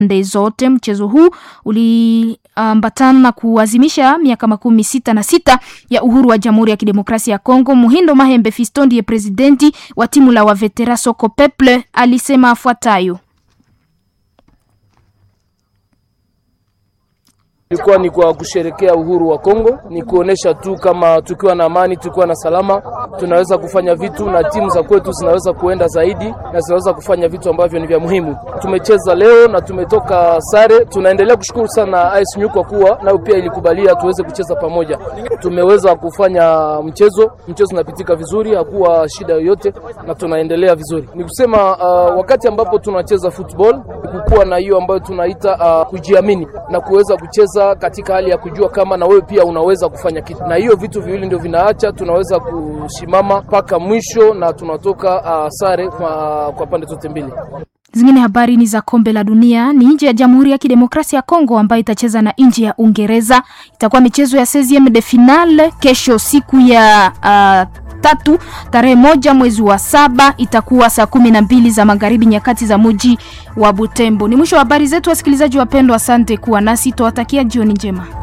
pande zote. Mchezo huu uliambatana na kuazimisha miaka makumi sita na sita ya uhuru wa Jamhuri ya Kidemokrasia ya Kongo. Muhindo Mahembe Fiston ndiye presidenti wa timu la Wavetera Soko Peple alisema afuatayo. Ilikuwa ni kwa kusherekea uhuru wa Kongo, ni kuonesha tu kama tukiwa na amani, tukiwa na salama, tunaweza kufanya vitu na timu za kwetu zinaweza kuenda zaidi na zinaweza kufanya vitu ambavyo ni vya muhimu. Tumecheza leo na tumetoka sare. Tunaendelea kushukuru sana AS Nyu kwa kuwa nayo pia ilikubalia tuweze kucheza pamoja. Tumeweza kufanya mchezo, mchezo unapitika vizuri, hakuwa shida yoyote na tunaendelea vizuri. Ni kusema uh, wakati ambapo tunacheza football kukuwa na hiyo ambayo tunaita uh, kujiamini na kuweza kucheza katika hali ya kujua kama na wewe pia unaweza kufanya kitu, na hiyo vitu viwili ndio vinaacha tunaweza kusimama mpaka mwisho na tunatoka uh, sare kwa, kwa pande zote mbili. Zingine habari ni za kombe la dunia ni nje ya Jamhuri ya Kidemokrasia ya Kongo ambayo itacheza na nchi ya Uingereza. Itakuwa michezo ya 16 de finale kesho siku ya uh, tatu tarehe moja mwezi wa saba itakuwa saa kumi na mbili za magharibi nyakati za muji wa Butembo. Ni mwisho wa habari zetu, wasikilizaji wapendwa, asante kuwa nasi, tuwatakia jioni njema.